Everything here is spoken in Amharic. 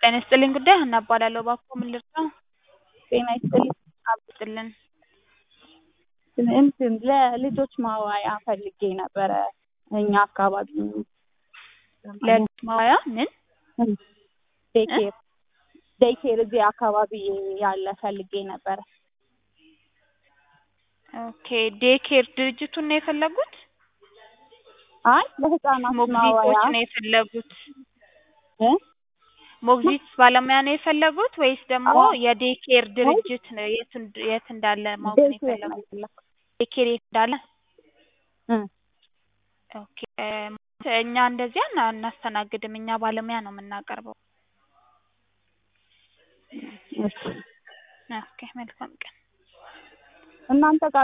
ጤና ይስጥልኝ ጉዳይ ሀና እባላለሁ። እባክዎ ምን ልርዳዎ? ጤና ይስጥልኝ። አብስጥልን እንትን ለልጆች ማዋያ ፈልጌ ነበረ እኛ አካባቢ ለልጅ ማዋያ ምን ዴይኬር ዴይኬር እዚህ አካባቢ ያለ ፈልጌ ነበረ። ኦኬ ዴይኬር ድርጅቱን ነው የፈለጉት? አይ ለህፃናት ሞግዚቶች ማዋያ ነው የፈለጉት? እ ሞግዚት ባለሙያ ነው የፈለጉት ወይስ ደግሞ አዎ። የዴይኬር ድርጅት ነው የት እንድ- የት እንዳለ ማወቅ ነው ዴይኬር ነው የፈለጉት? የፈለኩት። ዴይኬር የት እንዳለ? እ ኦኬ እኛ እንደዚያ አና- አናስተናግድም። እኛ ባለሙያ ነው የምናቀርበው። እሺ ኦኬ መልካም ቀን። እናንተ ጋር